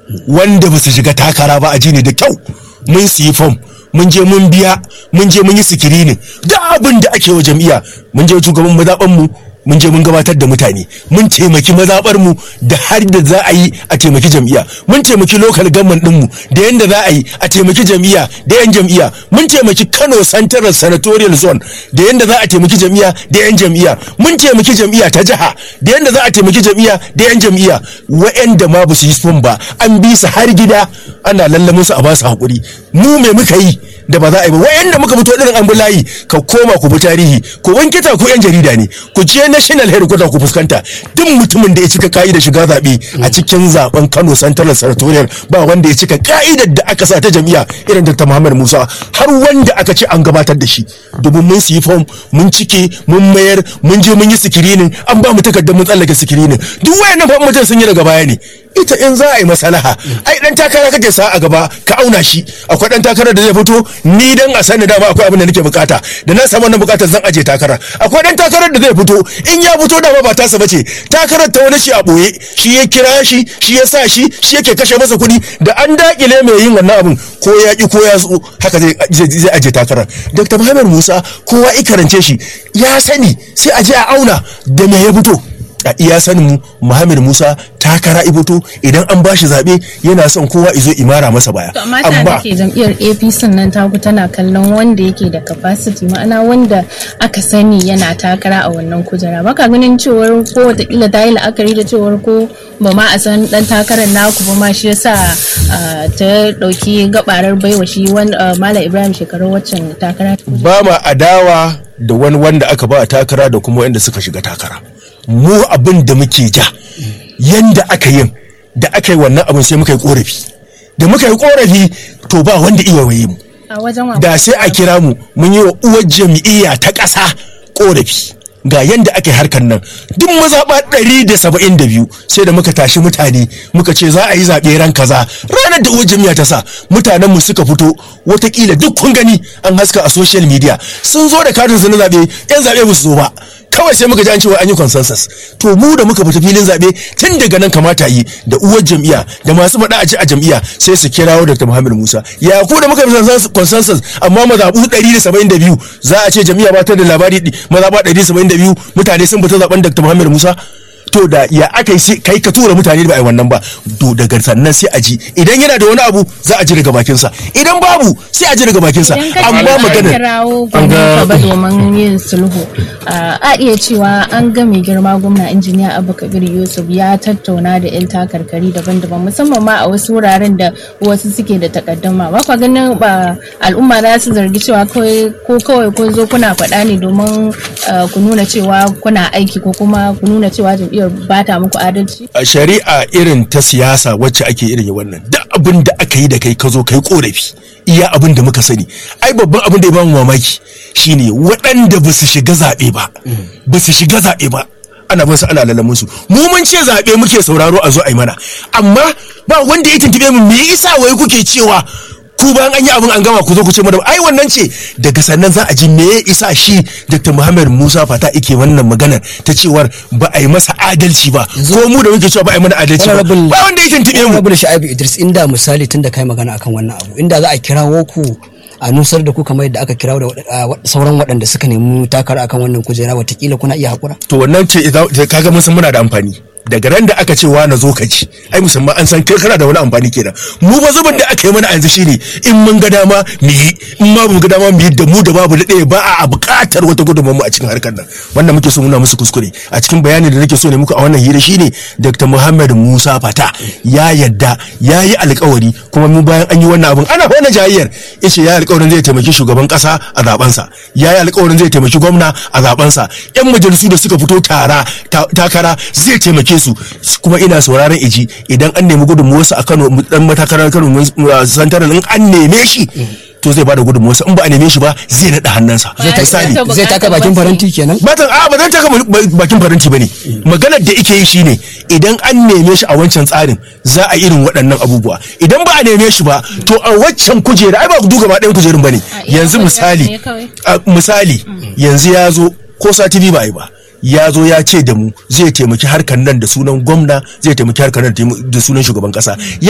wanda ba su shiga takara ba a ji ne da kyau mun siyi fom mun je mun biya mun je mun yi sikirinin da abin da ake wa jam'iyya mun je shugaban mazaɓan mu mun je mun gabatar da mutane mun taimaki mazaɓar mu da har da za a yi a taimaki jam'iyya mun taimaki lokal government din mu da yanda za a yi a taimaki jam'iyya da yan jam'iyya mun taimaki Kano Central Senatorial Zone da yanda za a taimaki jam'iyya da yan jam'iyya mun taimaki jam'iyya ta jiha da yanda za a taimaki jam'iyya da yan jam'iyya wa'anda ma ba su yi fom ba an bi su har gida ana lallamin su a ba su hakuri mu me muka yi da ba za a yi ba wayanda muka fito irin an layi ka koma ku bi tarihi ku wankita ku yan jarida ne ku je national headquarter ku fuskanta duk mutumin da ya cika ka'idar shiga zaɓe a cikin zaben Kano Central Senatorial ba wanda ya cika ka'idar da aka sa ta jami'a irin Dr. Muhammad Musa har wanda aka ce an gabatar da shi domin mun siyi form mun cike mun mayar mun je mun yi sikirinin an ba mu takardar mun tsallake sikirinin duk wayannan fa mutum sun yi daga baya ne ita in za a yi masalaha ai dan takara kake sa a gaba ka auna shi akwai dan takarar da zai fito ni dan a sani dama akwai abin da nake bukata da na samu wannan bukatar zan aje takara akwai dan takarar da zai fito in ya fito dama ba tasa bace takarar ta wani shi a boye shi ya kira shi shi ya sa shi shi yake kashe masa kuɗi da an dakile mai yin wannan abin ko ya ki ko ya so haka zai zai aje takarar Dr. Muhammad Musa kowa i karance shi ya sani sai a je a auna da me ya fito a iya sanin mu Muhammad Musa takara iboto idan an bashi zabe yana son kowa izo imara masa baya To amma ta da ke jam'iyyar APC nan taku tana kallon wanda yake da capacity ma'ana wanda aka sani yana takara a wannan kujera baka ganin cewar ko watakila ta yi la'akari da cewar ko ba ma a san dan takarar naku ba ma shi yasa ah, ta dauki gabarar baiwa shi wani ah, Malam Ibrahim shekaru waccan takara ba ma adawa da wani wanda aka ba takara da kuma wanda suka shiga takara mu abin da muke ja yanda aka yin da aka yi wannan abin sai muka yi korafi da muka yi korafi to ba wanda iya waye mu a wajen wa da sai a kira mu mun yi wa uwar jam'iyya ta ƙasa korafi ga yanda aka yi harkar nan duk mazaɓa ɗari da saba'in da biyu sai da muka tashi mutane muka ce za a yi zaɓe ran kaza ranar da uwar jam'iyya ta sa mutanen mu suka fito watakila duk kun gani an haska a social media sun zo da katin su na zaɓe yan zaɓe ba su zo ba kawai sai muka ji an cewa an yi consensus to mu da muka fita filin zaɓe tun daga nan kamata yi da uwar jam'iyya da masu faɗa a ji a jam'iyya sai su kirawo Dr. Muhammad Musa ya ku da muka fi consensus amma mazaɓu 172 za a ce jam'iyya ba ta da labari mazaɓa 172 mutane sun fita zaɓen Dr. Muhammad Musa to da ya aka yi kai ka tura mutane da ba a yi wannan ba to daga sannan sai a ji idan yana da wani abu za a ji daga bakinsa idan babu sai a ji daga bakinsa Idan ka amma ce an maganar kirawo gwamnati ba domin yin sulhu a iya cewa an ga mai girma gwamna injiniya abu kabir yusuf ya tattauna da yan takarkari daban-daban musamman ma a wasu wuraren da wasu suke da takaddama ba kwa ganin ba al'umma za su zargi cewa kawai ko kawai kun zo kuna faɗa ne domin ah, ku nuna cewa kuna aiki ko kuma ku nuna cewa jam'iyyar ba ta muku adalci a shari'a irin ta siyasa wacce ake irin wannan duk abin da aka yi da kai ka zo kai korafi iya abin da muka sani ai babban abin da ya bamu mamaki shine waɗanda ba su shiga zaɓe ba ba su shiga zaɓe ba ana bin su ana lalamin su mu mun ce zaɓe muke sauraro a zo a yi mana amma ba wanda ya tuntube mu me yasa wai kuke cewa ku bayan an yi abin an gama ku zo ku ce mana ai wannan ce daga sannan za a ji me ya isa shi Dr. Muhammad Musa Fata ike wannan maganar ta cewar ba a yi masa adalci ba ko mu da muke cewa ba a yi mana adalci ba Honorable- ba wanda ya tuntube mu Honorable Sha'ibu Idris inda misali tun da kai magana akan wannan abu inda za a kirawo ku a nusar da ku kamar yadda aka kirawo da waɗa- a wa- sauran waɗanda suka nemi takara akan wannan kujera watakila kuna iya haƙura. to wannan ce idan- da kaga mun san muna da amfani daga ran da aka ce wa na zo ka ci ai musamman an san kai kana da wani amfani kenan mu ba zuban da aka yi mana a yanzu shine in mun ga dama mu yi in ma mu ga dama mu yi da mu da babu da ɗaya ba a buƙatar wata gudunmawar mu a cikin harkar nan wannan muke so muna musu kuskure a cikin bayanin da nake so ne muku a wannan hira shine Dr. Muhammad Musa Fata ya yadda ya yi alƙawari kuma mu bayan an yi wannan abun ana wannan jayayyar yace ya yi alƙawarin zai taimaki shugaban ƙasa a zabensa ya yi alƙawarin zai taimaki gwamna a zabensa yan majalisu da suka fito tara ta- takara zai taimake su kuma ina sauraron iji idan an nemi gudunmuwarsa a Kano dan matakarar Kano santaral in an neme shi to zai bada gudunmuwarsa in ba a neme shi ba zai naɗa hannunsa Ba ya misali taɓa Zai taka bakin faranti kenan? batan a ba zan taka ba- bakin faranti bane maganar da ike yi shine idan an neme shi a wancan tsarin za a irin waɗannan abubuwa idan ba a neme shi ba to a waccan kujera ai ba ku duka ba ɗayan kujerun bane A iya yanzu kujerar misali ne kawai. a misali yanzu ya zo ko sati biyu ba a yi ba ya zo ya ce da mu zai taimaki harkar nan da sunan gwamna zai taimaki harkar nan da sunan shugaban kasa